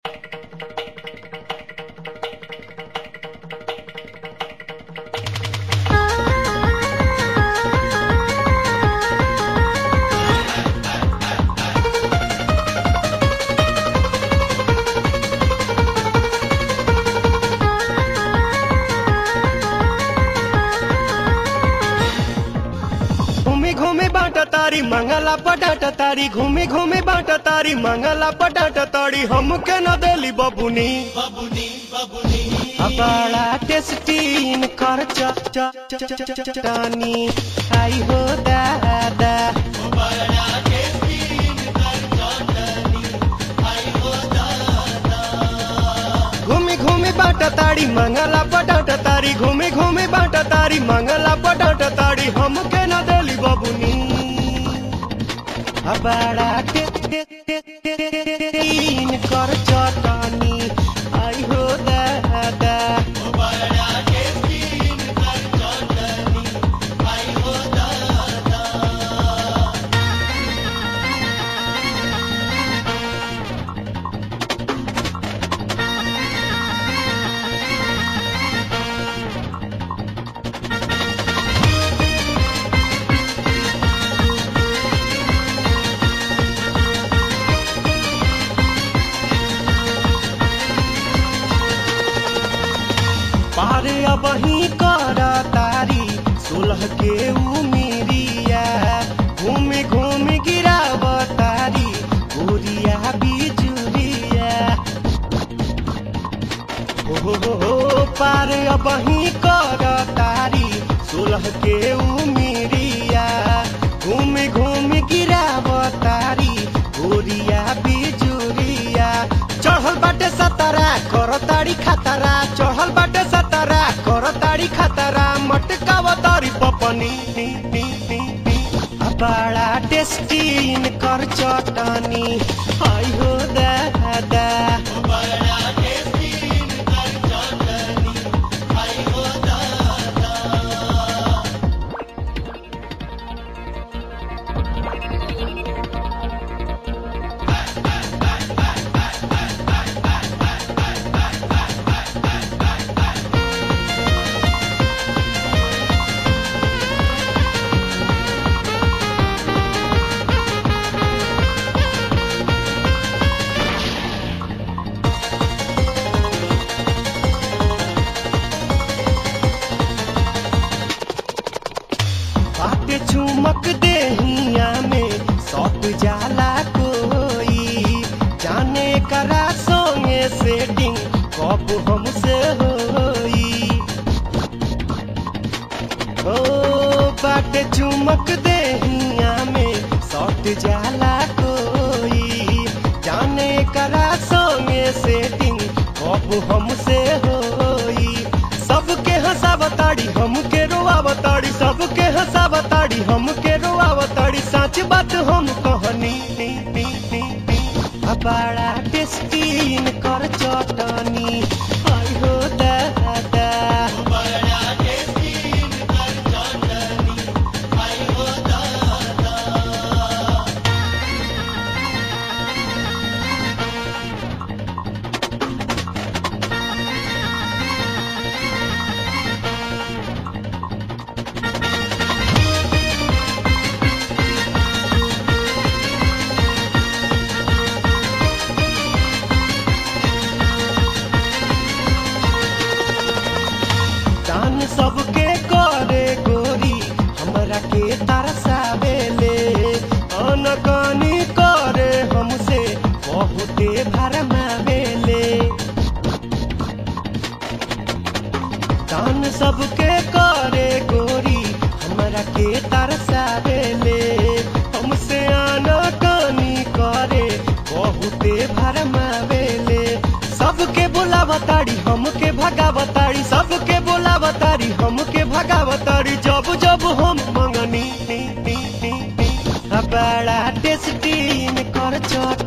घूमे घूमे बाटा तारी मंगला पटाटा तारी घूमे घूमे बाटा तारी मंगला पटाटा तारी हमके न देली बबुनी बड़ा टेस्टीन कर च च च च च च टानी आई हो दादा घूमे घूमे बाटा तारी मंगला पटाटा तारी घूमे घूमे बाटा तारी मंगला पटाटा तारी हमके न देली बबुनी आ बड़ा टे टे टे टे टे टे टीन कर चटानी आई हो दादा पारे अब ही कर तारी सोलह के उमेरिया घूमे घूमे गिराव तारी गोरिया बिजुरिया हो हो हो हो पार अब ही कर तारी सोलह के उमेरिया घूमे घूमे गिराव तारी गोरिया बिजुरिया चढ़ल बाटे सतारा कर तारी खतरा चढ़ल बाटे सतारा कर तारी खतरा मटकाव तारी पपनी नी, नी, नी, नी। आ बड़ा टेस्टीन कर चटनी आई हो दादा बाटे चुमक देहिया में सौत जाला कोई जाने करा सोंगे सेटिंग कब हमसे होई ओ बाटे चुमक देहिया में सौत जाला कोई जाने करा सोंगे सेटिंग कब हमसे होई सबके हंसावताड़ी हमके रोआवताड़ी सबके हंसावताड़ी हमके रोआवताड़ी सच बात हम कहनी नी, नी, नी, नी। आ बड़ा टेस्टीन कर चटनी आई हो दादा दान सबके करे गोरी हमरा के तरसावेले अनकानी करे हमसे बहुते भरमावेले दान सबके करे गोरी हमरा के तरसावेले हमसे आनाकानी करे बहुते भरमावेले सबके बोलावताड़ी हमके भगावताड़ी सबके बोलावताड़ी हमके भगावताड़ी जब जब हम मंगनी नी, नी, नी, नी। आ बड़ा टेस्टीन कर चट